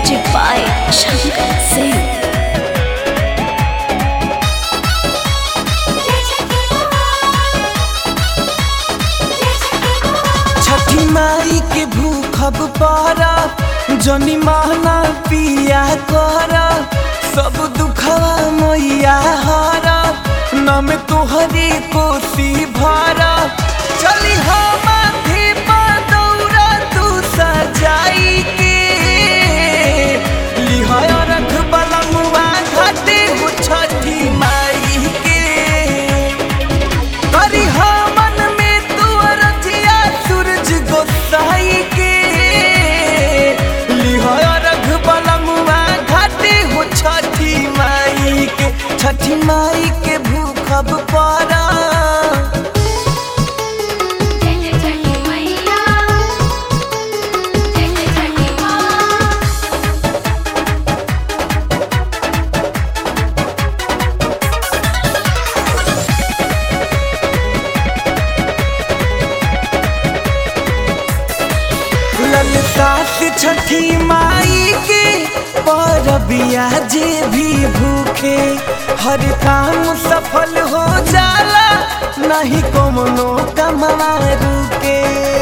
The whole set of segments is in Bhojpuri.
Music by Shankar Singh. छठी माई के भूखब पारा जनी महना पिया कर सब दुखवा मैया हरा नम तोहरी कोसी भरा चली हम माथे पर दौरा तू सजाई के लिहाया रख बलमुआ घाटे हो छठी माई के करी मन में तू रजिया सूरज गोसाई के लिहाया रख बलमुआ घाटे हो छठी माई के छठी माई के भूखब पारा जय जय छठी मैया जय जय छठी माँ ललता से छठी माई के परबिया जे भी भूखे हर काम सफल हो जाला नहीं कोनो कमवा रुके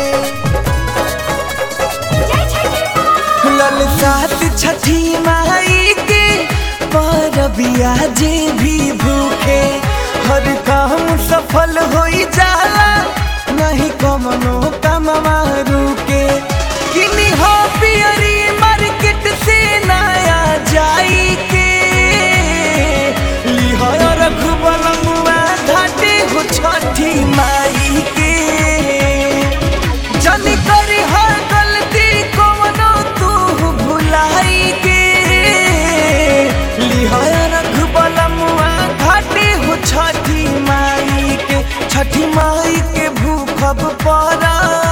जय छठी माँ ललता से छठी माई के परबिया जे भी भूखे हर काम सफल हो जाला नहीं कोनो कमवा रुके किनी हो पियरी मार्केट से नया जाई के लिहाया रघुबलमुआ घाटे हो छठी माई के जन करी हर गलती कोनो तू भुलाई के लिहाया रघुबलमुआ घाटे हो छठी माई के छठी माई के भूखब पड़ा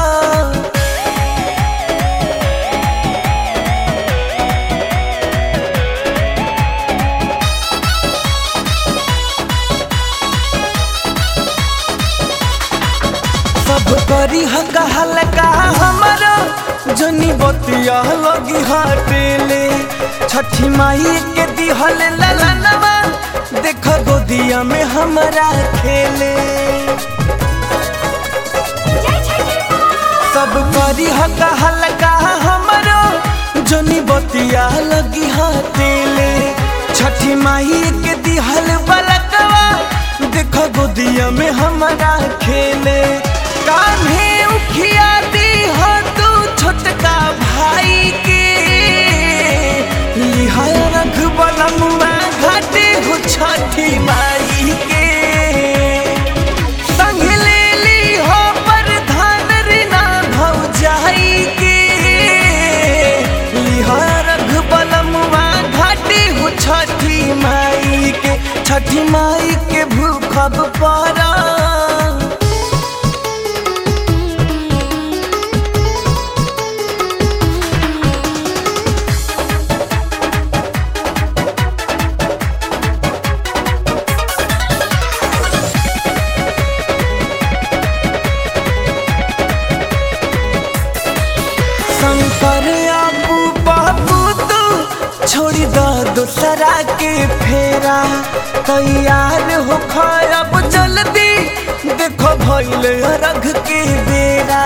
सब करी हका हल्का हमारा जनी बतिया लगी हटेले छठी माई के दिहल ललनवा देख गोदिया में हमारा खेले जय छठी माँ सब करी हका हल्का हमारा जनी बतिया लगी हटेले छठी माई के दिहल बलकवा देख गोदिया में हमारा खेले कान्हे उखिया दी हो तू छोटका भाई के लिहाया रख बलमुआ घाटे हो छठी माई के संग ले ली हो प्रधान रीना भौजाई के लिहाया रख बलमुआ घाटे हो छठी माई के छठी माई के भूखब पड़ा शंकर आपू बाबू तू छोड़ी दो दूसरा के फेरा तैयार हो खराब जल्दी देखो भैले रघ के बेरा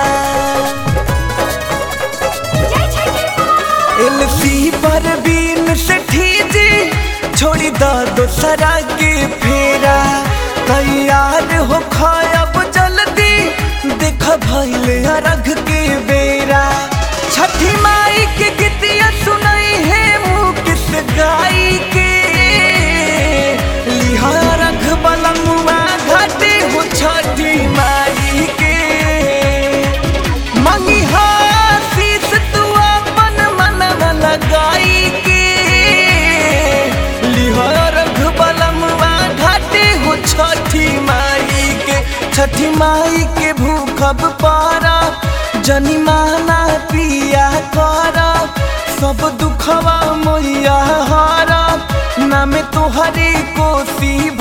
जय छठी माँ एलसी पर बीन से ठीजी छोड़ी दो दूसरा के फेरा तैयार हो खराब जल्दी देख भैले रघ के बेरा छठी माई के गीतिया सुनाई है मुँह किस गाई के लिहा रघ बलमुआ घाटे हो छठी माई के मंगी आशीष तू अपन मन में लगाई के लिहा रघ बलमुआ घाटे हो छठी माई के छठी माई के भूखब पारा जनी माना पिया कर सब दुखवा मैया हारा नाम तोहरी कोसी